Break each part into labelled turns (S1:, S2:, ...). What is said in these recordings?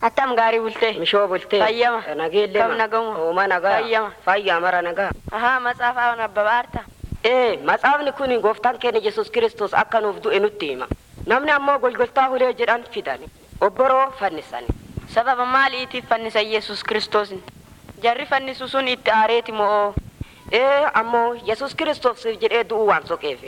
S1: Attam gaarii bultee.
S2: Mishoo bultee.
S1: Fayyama.
S2: Nageellee.
S1: Kam nagamu.
S2: Ooma nagaa.
S1: Fayyama.
S2: Fayyaa mara nagaa.
S1: Ahaa matsaafaa nabbabaarta.
S2: Ee matsaafni kun gooftaan keenya Yesuus Kiristoos akka nuuf du'e nutti hima. Namni ammoo golgoltaa hulee jedhan fidani. Obboroo fannisani.
S1: Sababa maaliitiif fannisa Yesuus Kiristoosin? Jarri fannisu sun itti aareeti moo?
S2: Ee ammoo Yesuus Kiristoos jedhee du'uu waan soqeefi.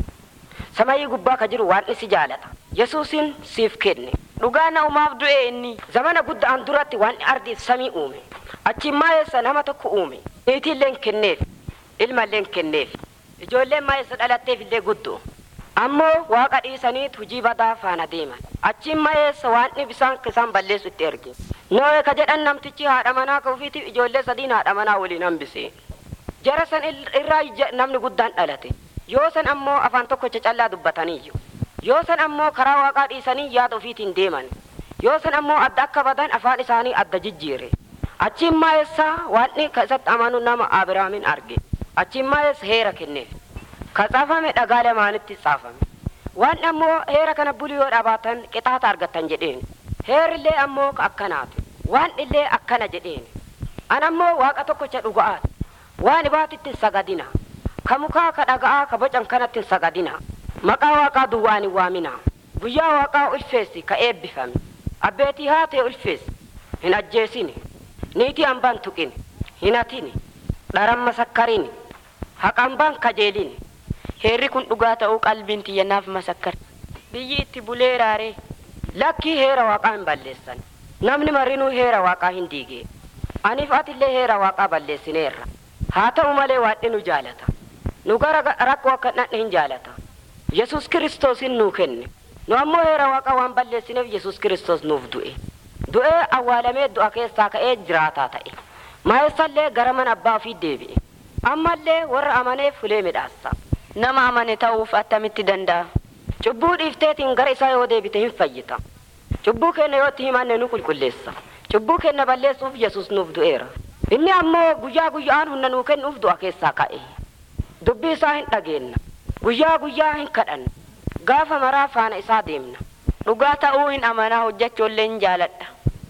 S2: Samayyii gubbaa ka jiru waan isi jaalata. Yesuusin siif kenne.
S1: Dhugaa na'umaaf du'e inni.
S2: Zamana guddaan duratti waan ardiif samii uume. Achiin maayeessa nama tokko uume. Niitiilleen kenneef. Ilmalleen kenneef. Ijoolleen maayeessa dhalatteef illee guddoo. Ammoo waaqa dhiisaniit hujii badaa faana deeman. Achiin maayeessa waan bisaan isaan balleessu itti erge. Noe ka jedhan namtichi haadha manaa ka ofiitiif ijoollee sadiin haadha manaa waliin hambise. Jara san irraa namni guddaan dhalate. Yoo san ammoo afaan tokkocha callaa dubbataniiyyu. Yoo san ammoo karaa waaqaa dhiisanii yaada ofiitiin deeman. Yoo san ammoo adda akka badan afaan isaanii adda jijjiire. Achiin maayeessaa waanni ka isatti amanu nama Abiraamin arge. Achiin maayeessa heera kenneef. Ka caafame dhagaa lamaanitti caafame. Waan ammoo heera kana bulii yoo dhabaatan qixaata argattan jedheen. Heerillee ammoo akkanaati. Waan illee akkana jedheen. An ammoo waaqa tokkocha dhuga'aati. Waan ibaatitti sagadina. Ka mukaa ka dhaga'aa ka bocan kanatti sagadina. Maqaa waaqaa duwwaan hin waamina. Guyyaa waaqaa ulfeessi ka eebbifame. Abbeetii haatee ulfeessi. Hin ajjeesini. Niitii hambaan tuqini. Hin hatini. Dharamma sakkarini. Haqambaan kajeelini.
S1: Heerri kun dhugaa ta'uu qalbiin tiyyanaaf masakkar. Biyyi itti bulee raaree.
S2: Lakkii heera waaqaa hin balleessan. Namni marinuu heera waaqaa hin diigee. Aniif atillee heera waaqaa balleessineerra. Haa ta'u malee waadhi nu jaalata. Nu gara rakkoo akka dhandhe hin jaalata. Yesuus Kiristoosin nuu kenne. Nu ammoo heera waaqaa waan balleessineef Yesuus Kiristoos nuuf du'e. Du'ee awwaalamee du'a keessaa ka'ee jiraataa ta'e. Maayessallee gara mana abbaa ofii deebi'e. Ammallee warra amaneef fulee midhaassa.
S1: Nama amane ta'uuf attamitti danda'a?
S2: Cubbuu dhiifteetiin gara isaa yoo deebite hin fayyita. Cubbuu keenya yoo itti himanne nu qulqulleessa. Cubbuu keenya balleessuuf Yesuus nuuf du'eera. Inni ammoo guyyaa guyyaan humna nuu kennuuf du'a keessaa ka'e. Dubbii isaa hin dhageenna. Guyyaa guyyaa hin kadhanna. Gaafa maraa faana isaa deemna.
S1: Dhugaa ta'uu hin amanaa hojjechoollee hin jaaladha.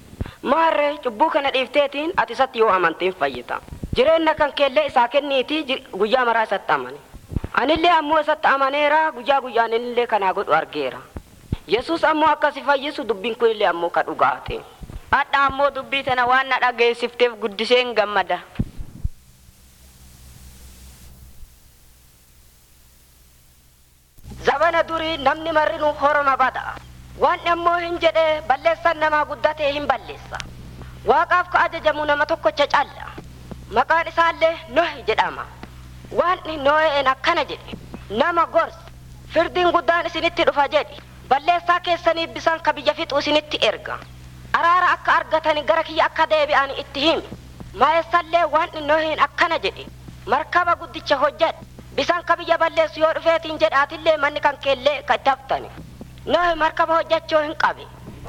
S2: Maarree cubbuu kana dhiifteetiin ati isatti yoo amante hin fayyita. Jireenya kan keellee isaa kenniitii guyyaa maraa isatti amane. Anillee ammoo isatti amaneera guyyaa guyyaan innillee kanaa godhu argeera. Yesuus ammoo akkasi fayyisu dubbiin kunillee ammoo ka dhugaate.
S1: Hadha ammoo dubbii tana waan na dhageessifteef guddisee hin gammada.
S2: Zabana durii namni marrinuu horoma bada. Waan ammoo hin jedhee balleessan namaa guddatee hin balleessa. Waaqaaf ka ajajamu nama tokkocha calla. Maqaan isaallee Nohi jedhama. Waan Noheen akkana jedhe. Nama gorsi. Firdiin guddaan isinitti dhufa jedhi. Balleessaa keessaniif bisaan ka biyya fixu isinitti erga. Araara akka argatani gara kiyya akka deebi'an itti himi. Maayessallee waan Noheen akkana jedhe. Markaba guddicha hojjedhe. Bisaan ka biyya balleessu yoo dhufeetiin jedhaatillee manni kan keellee ka itti haftani. Nohi markaba hojjechuu hin qabe.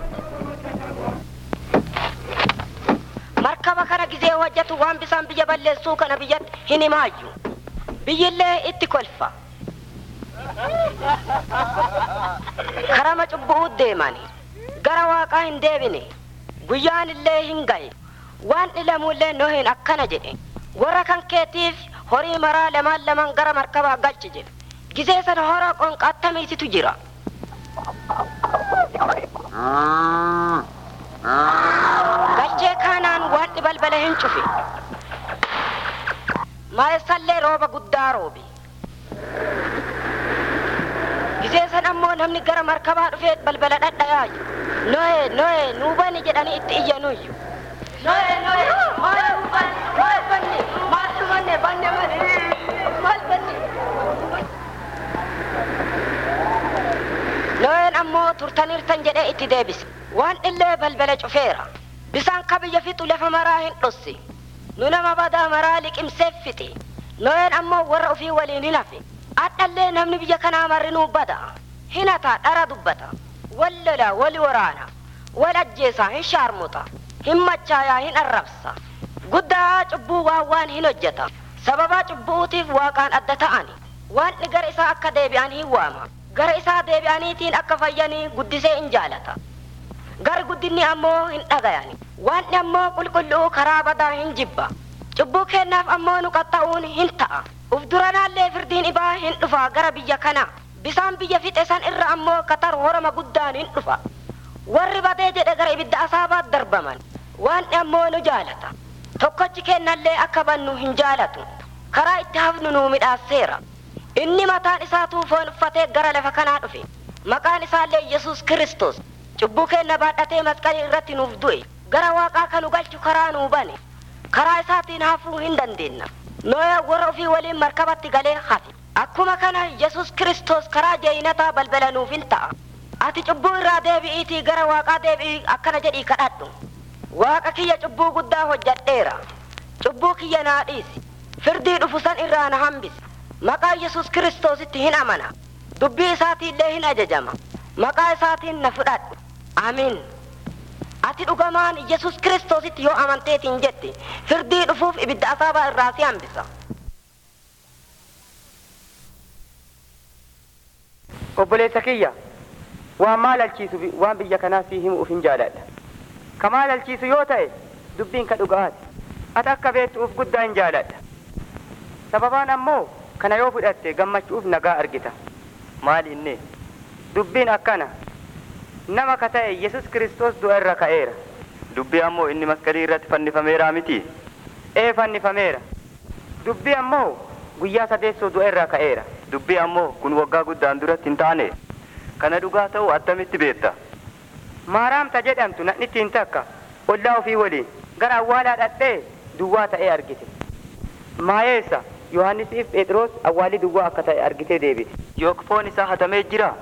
S2: Markaba kana gizee hojjetu waan bisaan biyya balleessuu kana biyyatti hin himaayyu. Biyyillee itti kolfa. Karama cubbuu deemani. Gara waaqaa hin deebine. Guyyaan illee hin gaye. Waan dhilamullee Noheen akkana jedhe. Warra kan keetiif horii maraa lamaan lamaan gara markabaa galchi jedhe. Gizee sana hora qonqaattamiisitu jira. Galchee kaanaan waan balbala hin cufe. Maayessallee rooba guddaa roobe. Gizee san ammoo namni gara markabaa dhufee balbala dhadhayaa jiru. Noe, noe, nuu bani jedhanii itti iyyanuyyu. Noe, noe, maal banne, maal banne, maal banne, banne banne, maal banne. Noeen ammoo turtaniirtan jedhee itti deebise. Waan illee balbala cufeera. Bisaan ka biyya fixu lafa maraa hin dhosse. Nu nama badaa maraa liqimseef fixe. Noeen ammoo warra ofii waliin hin hafe. Adhallee namni biyya kanaa marrinuu bada. Hin hataa dhara dubbata. Wal lola, wal waraana. Wal ajjeesaa hin shaarmuta. Hin machaayaa hin arrabsa. Guddaa cubbuu waan waan hin hojjeta. Sababaa cubbuutiif waaqaan adda ta'ani. Waan gara isaa akka deebi'an hin waama. Gara isaa deebi'aniitiin akka fayyanii guddisee hin jaalata. gar guddinni ammoo hin dhagayani waanni ammoo qulqulluu karaa badaa hin jibba cubbuu kennaaf ammoo nu qaxxa'uun hin ta'a uf duranaallee firdiin ibaa hin dhufa gara biyya kana bisaan biyya fixe san irra ammoo katar horama guddaan hin dhufa warri badee jedhe gara ibidda asaabaat darbaman waanni ammoo nu jaalata tokkochi kennallee akka bannu hin jaalatu karaa itti hafnu nuu midhaaseera inni mataan isaa tuufoon uffatee gara lafa kanaa dhufe maqaan isaallee yesus kristos cubbuu kenna baadhatee masqalii irratti nuuf du'e gara waaqaa kanu galchu karaa nuu bane karaa isaatiin hafuu hin dandeenna nooya warra ofii waliin markabatti galee hafe akkuma kana yesus kristos karaa jeeyinataa balbala nuuf hin ta'a ati cubbuu irraa deebi'iitii gara waaqaa deebi'ii akkana jedhii kadhadhu waaqa kiyya cubbuu guddaa hojjadheera cubbuu kiyya naa dhiisi firdii dhufu san irraa na hambisi maqaa yesus kiristoositti hin amana dubbii isaatiillee hin ajajama maqaa isaatiin na fudhadhu amiin ati dhugamaan yesus kiristoositti yoo amanteetiin jette firdii dhufuuf ibidda asaabaa irraa si hambisa
S3: obboleessa kiyya waan maal alchiisu bi- waan biyya kanaa sii himuuf hin jaaladha ka maal alchiisu yoo ta'e dubbiin ka dhugaati ati akka beektuuf guddaa hin jaaladha sababaan ammoo kana yoo fudhatte gammachuuf nagaa argita maal inni dubbiin akkana nama ka ta'e yesus kiristoos du'a irra ka'eera
S4: dubbii ammoo inni masqalii irratti fannifameeraa miti
S3: ee fannifameera dubbii ammoo guyyaa sadeessoo du'a irraa ka'eera
S4: dubbii ammoo kun waggaa guddaan duratti hin taane kana dhugaa ta'uu attamitti beekta
S3: maaraamta jedhamtu nadhittiin takka ollaa ofii waliin gara awwaalaa dhadhee duwwaa ta'ee argite maayeessa yohannisiif phexros awwaalli duwwaa akka ta'e argitee deebite
S4: yook foon isaa hatamee jira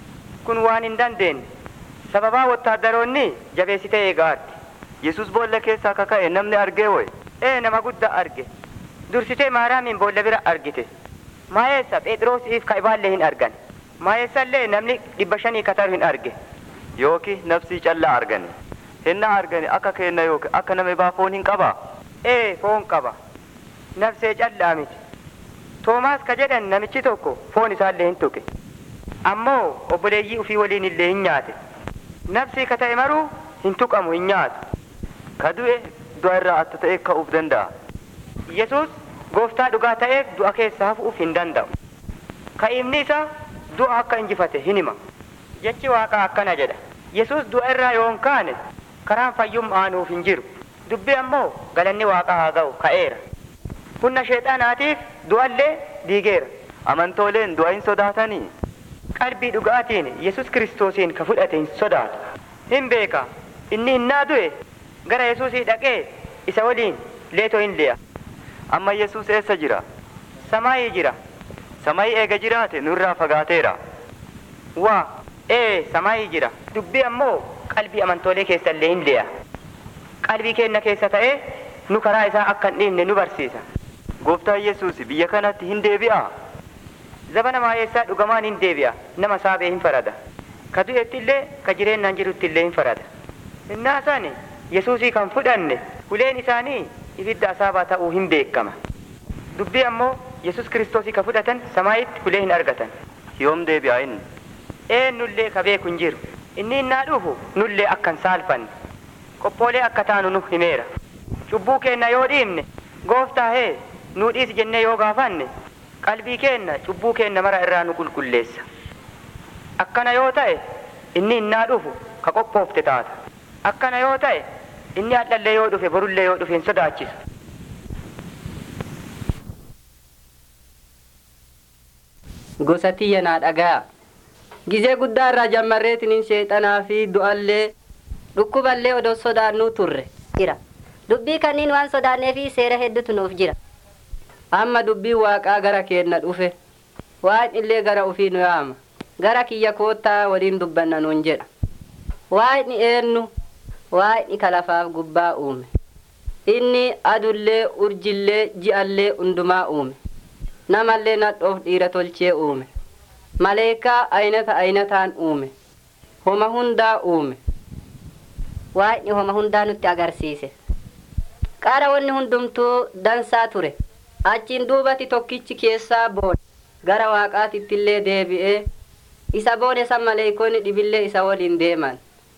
S3: kun waan hin dandeenye sababaa wottaaddaroonni jabeessitee eegaarti
S4: yesus boolla keessaa akka ka'e namni argee woy
S3: ee nama guddaa arge dursitee maaraamiin boolla bira argite maayeessa phexrosiif kaibaallee hin argan maayeessallee namni dhibba shanii kataru hin arge
S4: yooki nafsii callaa argani hinna argani akka kenna yooki akka nama ibaa foon hin qabaa
S3: ee foon qaba nafsee callaa miti toomaas ka jedhan namichi tokko foon isaallee hin tuqe ammoo obboleeyyii ufii waliin illee hin nyaate nafsii ka ta'e maruu hin tuqamu hin nyaatu
S4: ka du'e du'a irraa atta ta'e ka'uuf danda'a
S3: yesus gooftaa dhugaa ta'eef du'a keessa hafuuf hin danda'u ka'iimni isaa du'a akka injifate hin hima jechi waaqaa akkana jedha yesus du'a irraa yoon kaane karaan fayyummaa nuuf hin jiru dubbi ammoo galanni waaqaa haa ga'u ka'eera humna sheexaanaatiif du'allee diigeera
S4: amantooleen du'a hin sodaatanii
S3: qalbii dhugaatiin yesus kiristoosiin ka fudhate hin sodaatu hin beeka inni hinnaa du'e gara yesuusii dhaqee isa waliin leetoo hin li'a
S4: amma yesus eessa jira
S3: samaayii jira
S4: samii eega jiraate nurraa fagaateera
S3: waa ee samaayii jira dubbii ammoo qalbii amantoolee keessa illee hin li'a qalbii keenya keessa ta'ee nu karaa isaa akka hin dhiifne nu barsiisa
S4: gooftaan yesus biyya kanatti hin deebi'a
S3: zabana maayeessaa dhugamaan hin deebi'a nama saabee hin farada ka du'etti illee ka jireennaan jirutti illee hin farada innaa sani yesuusii kan fudhanne uleen isaanii ibidda asaabaa ta'uu hin beekama dubbii ammoo yesus kiristoosii ka fudhatan samaayitti ulee hin argatan
S4: yoom deebi'a inni
S3: eenyullee ka beeku hin jiru inni innaa dhufu nullee akka hin saalfanne qophoolee akka taanu nu himeera cubbuu keenna yoo dhiifne gooftaa hee nuu dhiisi jennee yoo gaafanne qalbii keenna cubbuu keenna mara irraa nu qulqulleessa akkana yoo ta'e inni innaa dhufu ka qophoofte taata akkana yoo ta'e inni hadhallee yoo dhufe borullee yoo dhufe hin sodaachisu
S5: gosa tiyya naa dhagaya gizee guddaa irraa jammarreetiniin sheexanaa fi du'allee dhukkuballee odoo sodaannuu turre
S6: jira dubbii kanniin waan sodaannee fi seera hedduutu nuuf jira
S5: amma dubbii waaqaa gara keenna dhufe waan illee gara ufii nu yaama gara kiyya koottaa waliin dubbanna nuun jedha waaqni eennu waaqni kalafaaf gubbaa uume inni adullee urjillee ji'allee hundumaa uume namallee nadhoof dhiira tolchee uume maleekaa aynata aynataan uume homa hundaa uume
S6: waaqni homa hundaa nutti agarsiise qara wanni hundumtuu dansaa ture
S5: achiin duubati tokkichi keessaa boone gara waaqaatittillee deebi'ee isa boone san maleekoonni dhibillee isa waliin deeman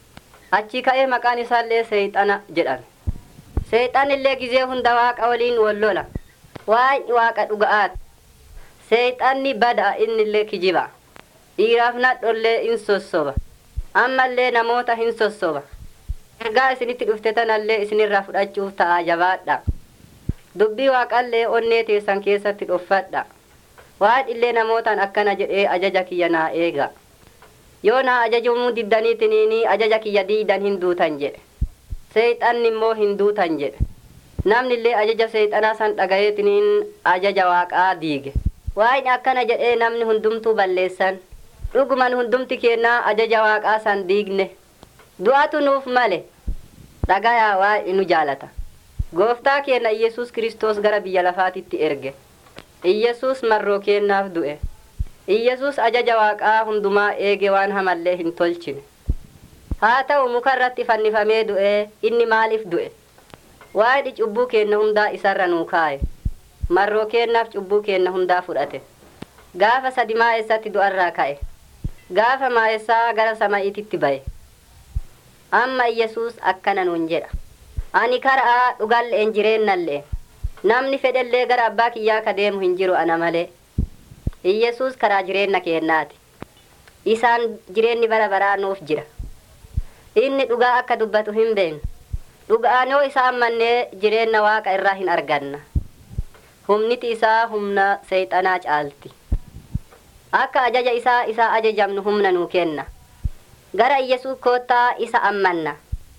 S6: achi ka'ee maqaan isaallee seeyxana jedhame seeyxan illee gizee hunda waaqa waliin wallola waaqni waaqa dhuga'aati seeyxanni bada innillee kijiba dhiiraaf nadhollee in sossoba ammallee namoota hin sossoba ergaa isinitti dhufte tanallee isinirraa fudhachuuf ta'a jabaadha dubbii waaqallee onnee teessan keessatti dhoffadha waaqillee namootaan akkana jedhee ajaja kiyya naa eega yoo naa ajajamuu diddaniitiniini ajaja kiyya diidan hin duutan jedhe seeyxanni immoo hin duutan jedhe namni illee ajaja seeyxanaa san dhagayeetiniin ajaja waaqaa diige waaqni akkana jedhee namni hundumtuu balleessan dhuguman hundumti kennaa ajaja waaqaa san diigne du'atu nuuf male dhagayaa waaqni nu jaalata gooftaa keenya iyesuus kiristoos gara biyya lafaatitti erge iyesuus marroo kennaaf du'e iyesuus ajaja waaqaa hundumaa eege waan hamallee hin tolchine haa ta'u muka irratti fannifamee du'e inni maaliif du'e waaqni cubbuu keenna hundaa isarra nuu kaaye marroo kennaaf cubbuu keenna hundaa fudhate gaafa sadi maa'essatti du'arraa ka'e gaafa maa'essaa gara sama'iititti ba'e amma iyesuus akkana nuun jedha ani karaa dhugalleen jireennallee namni fedhellee gara abbaa kiyyaa ka deemu hin jiru ana malee iyesuus karaa jireenna keennaati isaan jireenni bara baraa nuuf jira inni dhugaa akka dubbatu hin beeknu dhugaan yoo isaan mannee jireenna waaqa irraa hin arganna humniti isaa humna seeyxanaa caalti akka ajaja isaa isaa ajajamnu humna nuu kenna gara iyesuus koottaa isa ammanna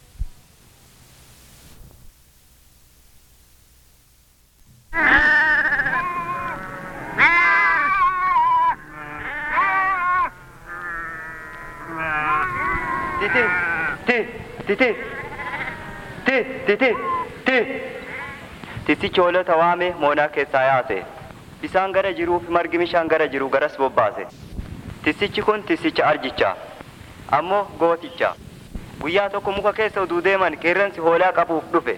S4: Titi, ti, titi, ti, titi, ti. Tisichi hoolota waame moonaa keessaa yaase. Bisaan gara jiruuf margi bishaan gara jiru garas bobbaase. Tisichi kun tisicha arjichaa. Ammoo gooticha. Guyyaa tokko muka keessa utuu deeman qeerransi hoolaa qabuuf dhufe.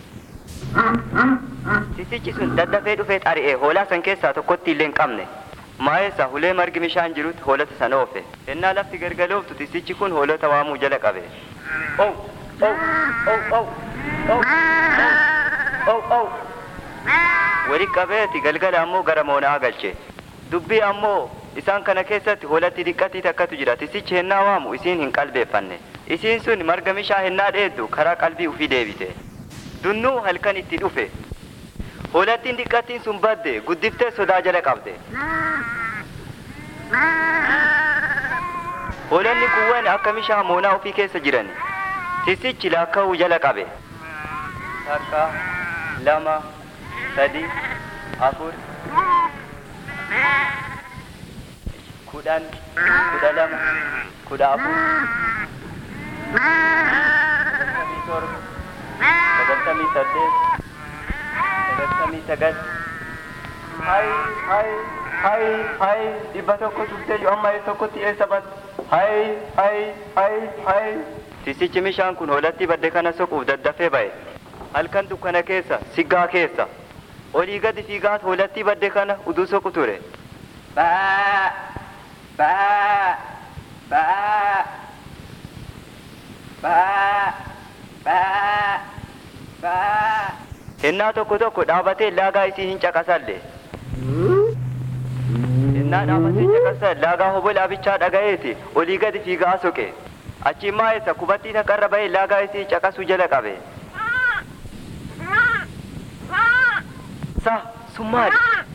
S4: Tisichi sun daddafee dhufee xari'ee hoolaa san keessaa tokkotti illee hin qabne. Maa'eessa hulee margi bishaan jirutti hoolota sana oofe. Ennaa lafti gargalooftu tisichi kun hoolota waamuu jala qabe. Oh, oh, oh, oh, oh, oh, oh. Wali qabeeti galgala ammoo gara moonaa galche. Dubbii ammoo isaan kana keessatti hoolatti diqqatii takkatu jira. Tisichi hennaa waamu isiin hin qalbeeffanne. Isiin sun marga bishaan hennaa dheeddu karaa qalbii ufii deebite. Dunnuu halkan itti dhufe. Hoolattiin diqqattiin sun badde guddiftee sodaa jala qabde. Hoolonni kuwwan akka bishaan moonaa ofii keessa jiran. Tisichi laakka'uu jala qabe. Takka, lama, sadi, afur, kudhan, kudha lama, kudha afur, sagaltamii torba, sagaltamii saddeet, sagaltamii sagal. Hai, hai, hai, hai, dhibba tokko tuftee amma tokkotti eessa bad? Hai, hai, hai, hai. Tisichi bishaan kun hoolatti badde kana soquuf daddafee ba'e. Halkan dukkana keessa, siggaa keessa. Olii gadi fiigaat hoolatti badde kana uduu soqu ture. Baa, baa, baa, baa, baa, baa. Hennaa tokko tokko dhaabatee laagaa isii hin caqasalle. Hennaa dhaabatee caqasan laagaa hobola abichaa dhaga'eeti olii gadi fiigaa soqe. Achi maa'essa kubattii takkarra bahee laagaa isii caqasuu jala qabe. Sa sun maali?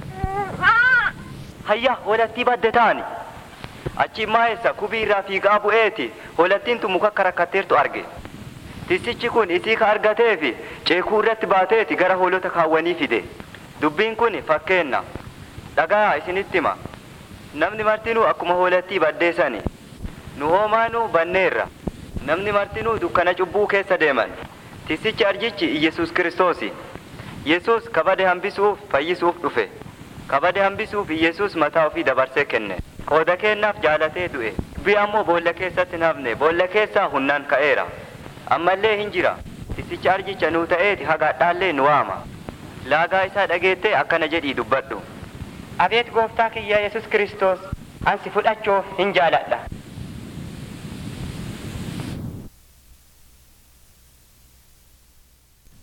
S4: Hayya hoolattii badde taani. Achi maa'essa kubii irraa fiigaa bu'eeti hoolattiin tun muka karakkatteertu arge. Tisichi kun isii ka argatee fi ceekuu irratti baateeti gara hoolota kaawwanii fide. Dubbiin kun fakkeenna. Dhagaa isinitti hima. Namni martinuu akkuma hoolattii baddeessani. Nu hoomaanuu banneerra. Namni martinuu dukkana cubbuu keessa deeman. Tisichi arjichi Iyesuus Kiristoosi. Yesuus kabade hambisuuf fayyisuuf dhufe. Kabade hambisuuf Iyesuus mataa ofii dabarsee kenne. Qooda kennaaf jaalatee du'e. Dubbii ammoo boolla keessatti hin hafne. Boolla keessaa hunnaan ka'eera. Ammallee hin jira. Tisichi arjicha nuu ta'eeti hagaadhaallee nu waama. Laagaa isaa dhageettee akkana jedhii dubbadhu.
S3: Abeet gooftaa kiyya Yesus Kiristoos ansi fudhachuuf hin jaaladha.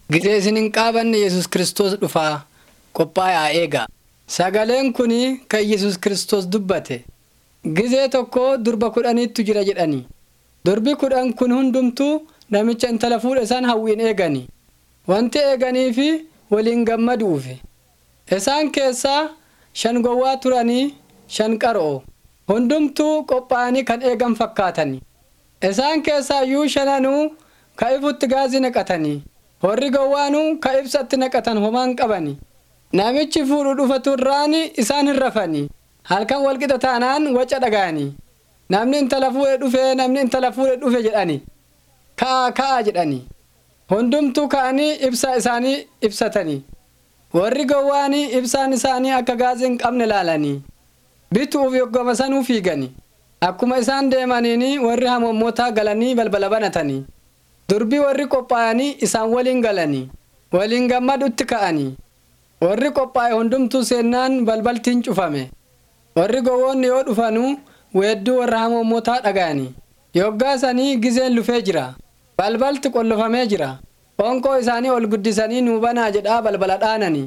S7: Gizee isin hin qaabanne Yesus Kiristoos dhufaa qophaa'aa eegaa. Sagaleen kun kan Yesus Kiristoos dubbate. Gizee tokko durba kudhaniittu jira jedhani. Durbi kudhan kun hundumtuu namicha intala fuudha isaan hawwiin eegani. Wanti eeganiif waliin gammaduufi. Isaan keessaa shan gowwaa turanii shan qaroo. Hundumtuu qophaa'anii kan eegan fakkaatani. Isaan keessaa iyyuu shananuu ka ifutti gaazii naqatanii. Warri gowwaanuu ka ibsatti naqatan homaan qabani. Namichi fuudhu dhufatu irraan isaan hin rafani. Halkan walqixa taanaan waca dhaga'ani. Namni intala fuudhe dhufe namni intala fuudhe dhufe jedhani. Ka'a ka'a jedhani. Hundumtuu ka'anii ibsaa isaanii ibsatanii. Warri gowwaanii ibsaan isaanii akka gaazii hin qabne laalanii. Bituuf yoggoma sanuu fiigani. Akkuma isaan deemaniini warri hamommootaa galanii balbala banatanii. Durbii warri qophaa'anii isaan waliin galanii. Waliin gammadutti ka'anii. Warri qophaa'e hundumtuu seennaan balbaltiin cufame. Warri gowwoonni yoo dhufanuu weedduu warra hamommootaa dhaga'anii. Yoggaa sanii gizeen lufee jira. Balbalti qollofamee jira. Qoonqoo isaanii ol guddisanii nuu banaa jedhaa balbala dhaananii.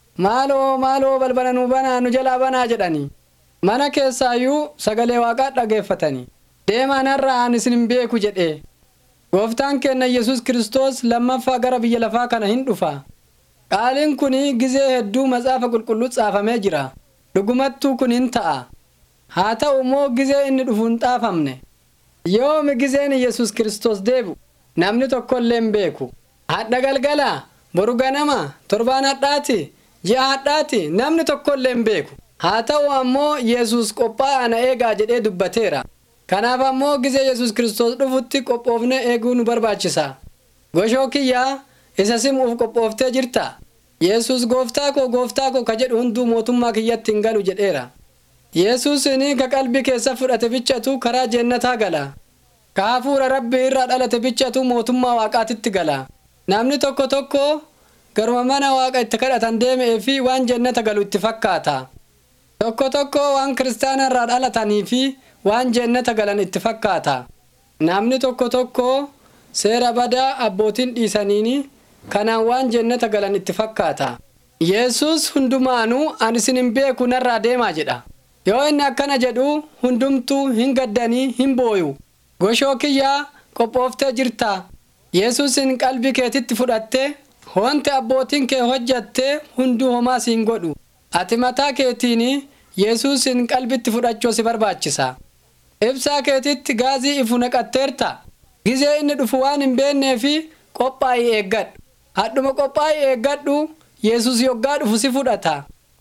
S7: Maaloo maaloo balbala nuu banaa nu jalaa banaa jedhanii. Mana keessaayyuu sagalee waaqaa dhageeffatanii. Deemaan har'a aan isin hin beeku jedhee. Gooftaan keenya Yesus Kiristoos lammaffaa gara biyya lafaa kana hin dhufa. Qaaliin kun gizee hedduu matsaafa qulqulluu caafamee jira. Dhugumattuu kun hin ta'a. Haa ta'u immoo gizee inni dhufu hin xaafamne. Yoomi gizeen Yesus Kiristoos deebu namni tokkollee hin beeku. Hadha galgala, boru ganama, torbaan hadhaati, ji'a hadhaati namni tokkollee hin beeku. Haa ta'u ammoo Yesus qophaa'aa na eegaa jedhee dubbateera. Kanaaf ammoo gizee Yesus Kiristoos dhufutti qophoofnee eeguu nu barbaachisa. Goshoo kiyyaa isa simuuf qophooftee jirta. Yesus gooftaa koo gooftaa koo ka jedhu hunduu mootummaa kiyyatti hin galu jedheera. Yesuusini ka qalbii keessa fudhate bichatu karaa jeennataa gala. Ka hafuura rabbii irraa dhalate bichatu mootummaa waaqaatitti gala. Namni tokko tokko garuma mana waaqa itti kadhatan deemee fi waan jeennata galu itti fakkaata. Tokko tokko waan kiristaana irraa dhalatanii fi waan jeennata galan itti fakkaata. Namni tokko tokko seera badaa abbootiin dhiisaniini kanaan waan jeennata galan itti fakkaata. Yesus hundumaanuu ani isin hin beeku narraa deemaa jedha. Yoo inni akkana jedhu hundumtuu hin gaddanii hin booyu. Goshoo kiyyaa qophooftee jirta. Yesuusin qalbii keetitti fudhattee wanti abbootiin kee hojjatte hunduu homaa siin godhu. Ati mataa keetiin Yesuusin qalbitti fudhachuu si barbaachisa. Ibsaa keetitti gaazii ifu naqatteerta. Gizee inni dhufu waan hin beennee fi qophaa'ii eeggadhu. Hadhuma qophaa'ii eeggadhu Yesus yoggaa dhufu si fudhata.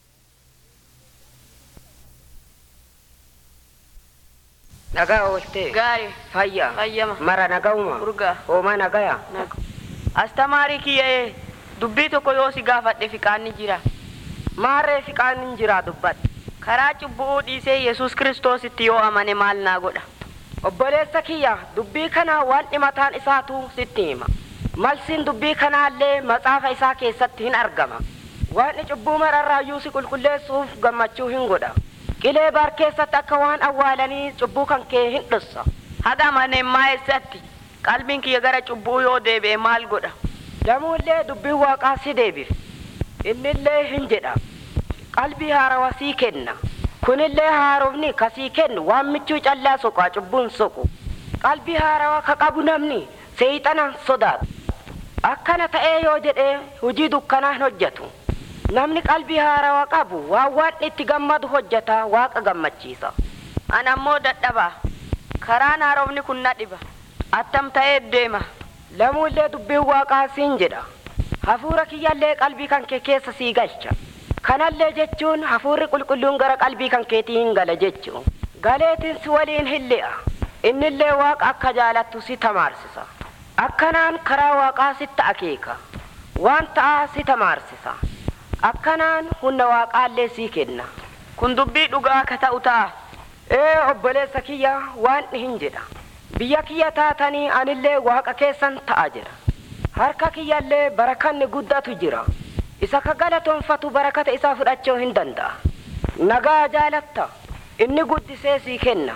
S2: Nagaa ooltee.
S1: Gaarii.
S2: Fayyaa.
S1: Fayyama.
S2: Mara naga'uma.
S1: Urgaa.
S2: Hooma nagaya.
S1: Naga. Astamaarii kiyya'ee dubbii tokko yoo si gaafadhe fiqaanni jira.
S2: Maarree fiqaan hin jiraa dubbadhu.
S1: Karaa cubbuu dhiisee Yesus Kiristoositti yoo amane maal naa godha.
S2: Obboleessa kiyya dubbii kana waan dhimataan isaatu sitti hima. Malsiin dubbii kanaallee maxaafa isaa keessatti hin argama. Waan cubbuu mararraayyuu si qulqulleessuuf gammachuu hin godha. Qilee baar keessatti akka waan awwaalanii cubbuu kan kee hin dhossa.
S1: Haga amanee maa'eessatti qalbiin kiyya gara cubbuu yoo deebi'e maal godha.
S2: Lamuullee dubbiin waaqaa si deebif. Innillee hin jedha. Qalbii haarawaa sii kenna. Kunillee haarofni kasii kennu waan michuu callaa soqaa cubbuun soqu. Qalbii haarawaa ka qabu namni seeyxana sodaatu. Akkana ta'ee yoo jedhee hojii dukkanaa hin hojjetu. Namni qalbii haarawaa qabu waan waan itti gammadu hojjeta waaqa gammachiisa.
S1: An ammoo dadhabaa. Karaan haarofni kun na dhiba. Attam ta'ee deema.
S2: Lamuullee dubbiin waaqaa siin jedha. Hafuura kiyyallee qalbii kan kee keessa sii galcha. Kanallee jechuun hafuurri qulqulluun gara qalbii kan keetii hin gala jechuun. Galeetiin si waliin hin li'a. Innillee waaqa akka jaalattu si tamaarsisa. Akkanaan karaa waaqaa sitti akeeka. Waan ta'aa si tamaarsisa. Akkanaan humna waaqaallee sii kenna.
S1: Kun dubbii dhugaa akka ta'u ta'a.
S2: Ee obboleessa kiyya waan hin jedha. Biyya kiyya taatanii anillee waaqa keessan ta'a jedha. Harka kiyyallee barakanni guddatu jira. Isa ka galatoonfatu barakata isaa fudhachuu hin danda'a. Nagaa jaalatta. Inni guddisee sii kenna.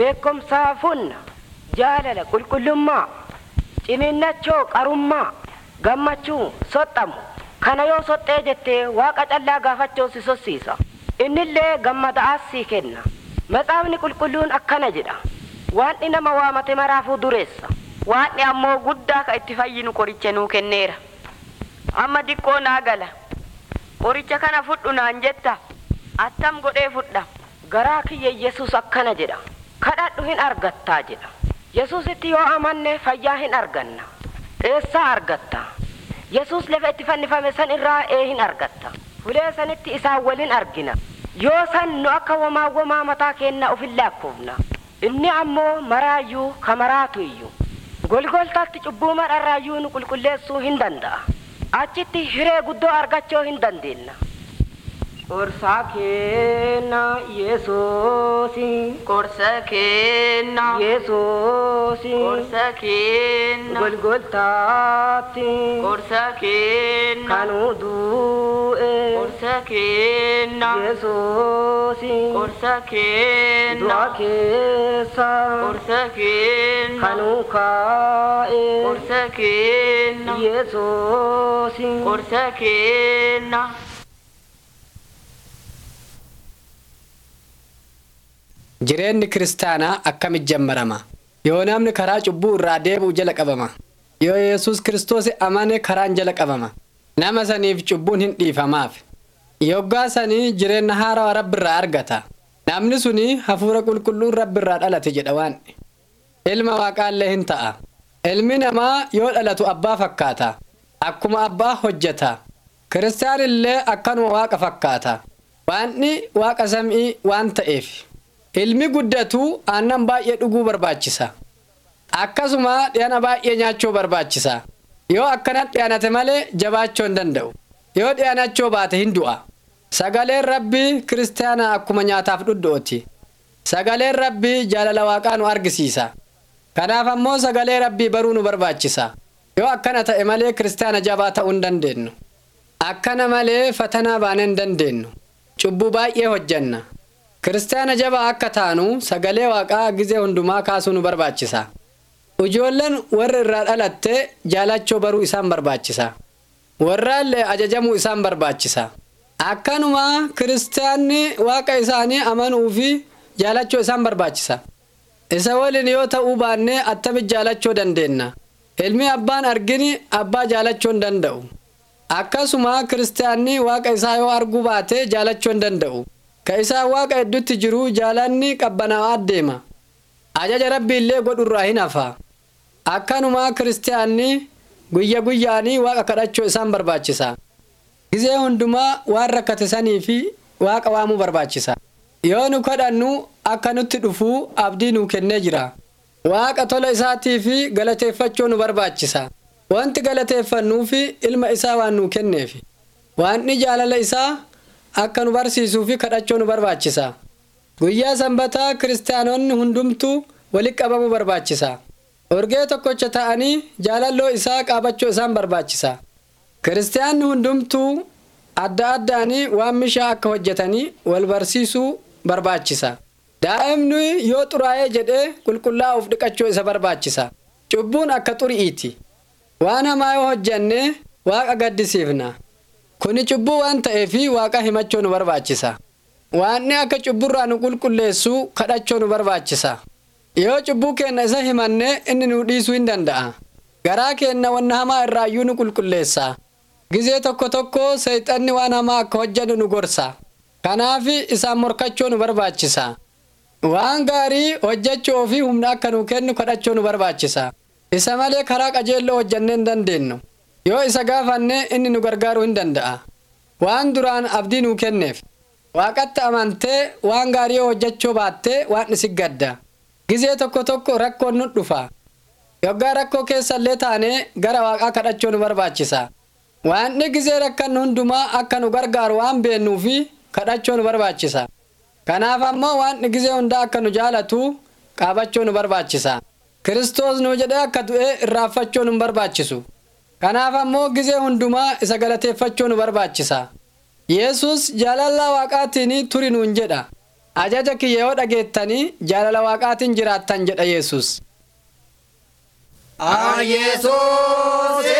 S2: Beekumsaaf humna. Jaalala qulqullummaa. Ciniinnachoo qarummaa. gammachuu soxxamu kana yoo soxxee jettee waaqa callaa gaafachuu si sossiisa innillee gammada'aas sii kenna matsaafni qulqulluun akkana jedha waanni nama waamate maraafuu dureessa
S1: Waanni ammoo guddaa ka itti fayyinu qoricha nuu kenneera. Amma diqqoo naa gala. Qoricha kana fudhu naan jetta. Attam godhee fudha.
S2: garaa kiyya yesus akkana jedha kadhadhu hin argattaa jedha yesusitti yoo amanne fayyaa hin arganna eessaa argatta yesus lafa itti fannifame san irraa ee hin argatta fulee sanitti isaan waliin argina yoo san nu akka womaa womaa mataa keenna ufin laakkuufna inni ammoo maraayyuu ka maraatu iyyuu golgoltaatti cubbuu madharraayyuu nu qulqulleessuu hin danda'a achitti hiree guddoo argachuu hin dandeenna Qorsaa kenna Yesuusi.
S1: Qorsa kenna.
S2: Yesuusi.
S1: Qorsa kenna.
S2: Golgoltaatti.
S1: Qorsa kenna.
S2: Kanuu du'e.
S1: Qorsa kenna.
S2: Yesuusi.
S1: Qorsa kenna.
S2: Du'a keessa.
S1: Qorsa kenna.
S2: Kanuu kaa'e.
S1: Qorsa kenna.
S2: Yesuusi.
S1: Qorsa kenna.
S7: Jireenyi kiristaanaa akkamitti jammarama? Yoo namni karaa cubbuu irraa deebi'u jala qabama. Yoo Yesuus Kiristoos amane karaan jala qabama. Nama saniif cubbuun hin dhiifamaaf. Yoggaa sanii jireenya haarawaa rabbi irraa argata. Namni suni hafuura qulqulluun rabbi irraa dhalate jedha waan. Ilma waaqaallee hin ta'a. Ilmi namaa yoo dhalatu abbaa fakkaata. Akkuma abbaa hojjeta. Kiristaan illee akkanuma waaqa fakkaata. Waanni waaqa sam'ii waan ta'eef. Ilmi guddatu aannan baay'ee dhuguu barbaachisa. Akkasuma dhiyaana baay'ee nyaachuu barbaachisa. Yoo akkanatti dhiyaanate malee jabaachuu hin danda'u. Yoo dhiyaanachuu baate hin du'a. Sagaleen rabbii kiristaanaa akkuma nyaataaf dhuddooti. Sagaleen rabbii jaalala waaqaa nu argisiisa. Kanaaf ammoo sagalee rabbii baruu nu barbaachisa. Yoo akkana ta'e malee kiristaana jabaa ta'uu hin dandeenyu. Akkana malee fatanaa baanee hin dandeenyu. Cubbuu baay'ee hojjanna. Kiristaana jabaa akka taanu sagalee waaqaa gizee hundumaa kaasuu nu barbaachisa. Ijoolleen warra irraa dhalatte jaalachuu baruu isaan barbaachisa. Warraallee ajajamuu isaan barbaachisa. Akkanuma kiristaanni waaqa isaanii amanuu fi jaalachuu isaan barbaachisa. Isa waliin yoo ta'uu baannee attamitti jaalachuu dandeenya. Ilmi abbaan argini abbaa jaalachuu hin danda'u. Akkasuma kiristaanni waaqa isaa yoo arguu baate jaalachuu hin danda'u. Ka isaan waaqa hedduutti jiru jaalanni qabbanaa'aa deema. Ajaja rabbii illee godhurraa hin hafa. Akkanuma kiristaanni guyya guyyaanii waaqa kadhachuu isaan barbaachisa. Gizee hundumaa waan rakkate sanii fi waaqa waamuu barbaachisa. Yoo nu kadhannu akka nutti dhufuu abdii nuu kennee jira. Waaqa tola isaatii fi galateeffachuu nu barbaachisa. Wanti galateeffannuu fi ilma isaa waan nuu kenneef. Waanni jaalala isaa akka nu barsiisuu fi kadhachuu nu barbaachisa. Guyyaa sanbataa kiristaanonni hundumtuu walitti qabamuu barbaachisa. Orgee tokkocha ta'anii jaalalloo isaa qaabachuu isaan barbaachisa. Kiristaanni hundumtuu adda addaanii waan mishaa akka hojjetanii wal barsiisuu barbaachisa. Daa'imni yoo xuraa'ee jedhee qulqullaa'uuf dhiqachuu isa barbaachisa. Cubbuun akka xuri'iiti. Waan hamaa yoo hojjenne waaqa gaddisiifna. Kuni cubbuu waan ta'eefi waaqa himachuu nu barbaachisa. Waanni akka cubburraa nu qulqulleessu kadhachuu nu barbaachisa. Yoo cubbuu keenna isa himanne inni nu dhiisuu hin danda'a. Garaa keenna wanna hamaa irraayyuu nu qulqulleessa. Gizee tokko tokko seexanni waan hamaa akka hojjennu nu gorsa. Kanaaf isaan morkachuu nu barbaachisa. Waan gaarii hojjechuu fi humna akka nu kennu kadhachuu nu barbaachisa. Isa malee karaa qajeelloo hojjennee hin dandeenyu. Yoo isa gaafanne inni nu gargaaruu hin danda'a. Waan duraan abdii nuu kenneef. Waaqatti amantee waan gaarii yoo hojjechuu baattee waan isi gadda. Gizee tokko tokko rakkoon nu dhufa. Yoggaa rakkoo keessallee taanee gara waaqaa kadhachuu nu barbaachisa. Waanni gizee rakkannu hundumaa akka nu gargaaru waan beennuufi kadhachuu nu barbaachisa. Kanaaf ammoo waan gizee hundaa akka nu jaalatu qaabachuu nu barbaachisa. Kiristoos nu jedhee akka du'ee irraanfachuu nu barbaachisu. Kanaaf ammoo gizee hundumaa isa galateeffachuu nu barbaachisa. Yesus jaalala waaqaatiin turi nuun jedha. Ajaja kiyya yoo dhageettanii jaalala waaqaatiin jiraattan jedha Yesus.
S8: Yesus, Emmanuel.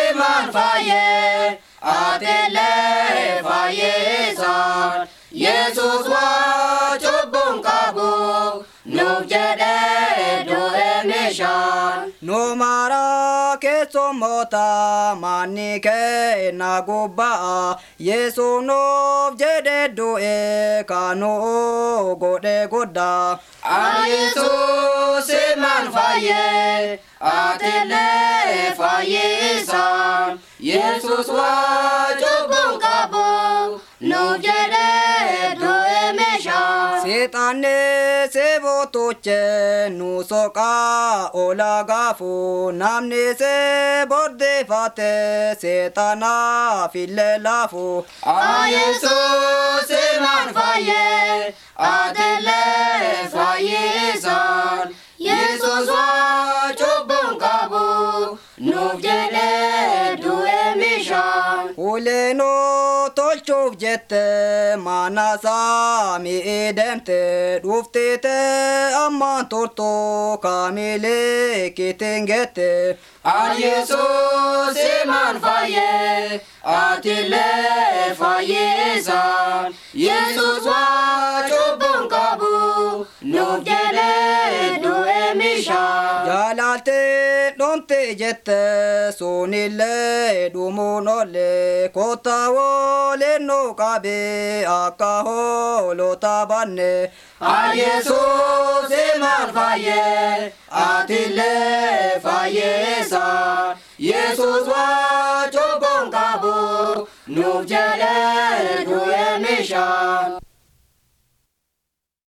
S8: siman faye atele fayesan yesus wa cubbun qabu nuuf jedhe du'e meeshaan
S9: nu mara keessummoota manni keenna gubba'a yesu nuuf jedhe du'e kanu godhe guddaa
S8: Yesus siman faye atele fayesan yesus wa cubbun qabu nuuf jedhe du'e meeshaan
S9: seexanni seebootoche nu soqaa ola gaafu namni see bordeeffate seexanaaf illee laafu
S8: Yesus siman faye atele fayesan yesus wa cubbun qabu nuuf jedhe du'e meeshaan
S9: Uleenoo tolchuuf jette mana saami deemte dhuftite ammaan turtu kaamilee kitiin gette.
S8: Yesus siman faye atile fayesan yesus wa cubbun qabu nuuf jedhe du'e meeshaan
S9: Jaalaalte dhomte jette sunillee dhumuun olle kotta waliin nu qabe akka hoolota banne.
S8: Yesus siman faye atile fayesan yesus wa cubbun qabu nuuf jedhe du'e meeshaan